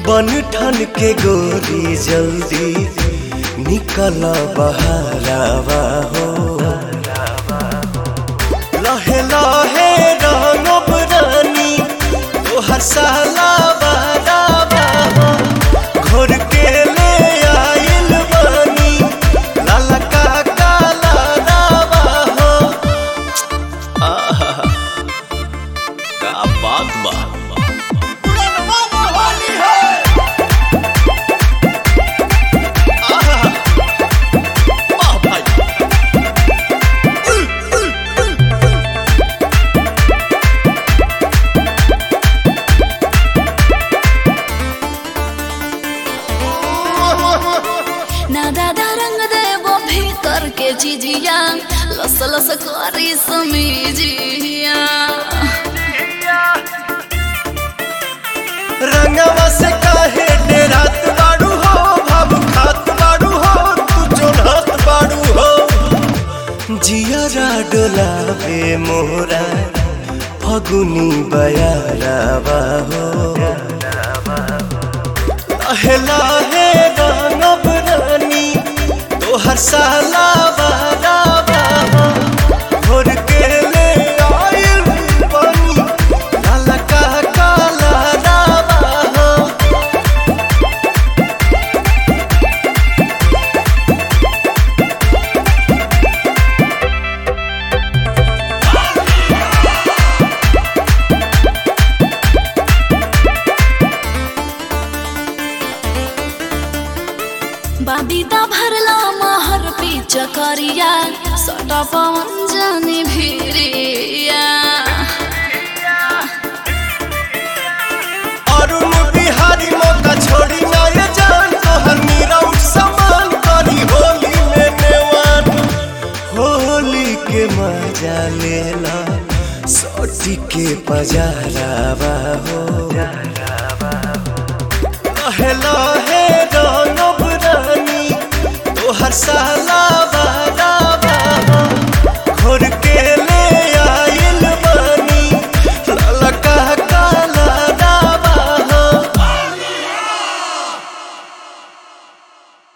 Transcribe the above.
बन ठन के गोरी जल्दी निकल बहारावा हो लहे लहे रंगब रानी तोहर साला बारावा हो घोर के ले आइल बानी लाला का काला रावा हो आहा का बात बा ना दादा रंग देवो भीतर के जिजिया लस लस करी समीजिया रंगवा से काहे डेरात बाड़ू हो भाव खात बाड़ू हो तू चोरहत बाड़ू हो जियरा डोलावे मोरा फगुनी बयारावा हो लहे लहे रंगब रानी तोहर साला बारावा हो घोर के ले आइल बानी लाला का काला रावा हो बाबीदा भरला महर पीच करिया सटा पवन जानी भिरिया अरुण बिहारी मौका छोड़ी ना ये जान तोहर मीरा उठ समान करी होली में नेवान होली के मजा लेला सोटी के पजारावा हो लहे लहे रंगब रानी तोहर साला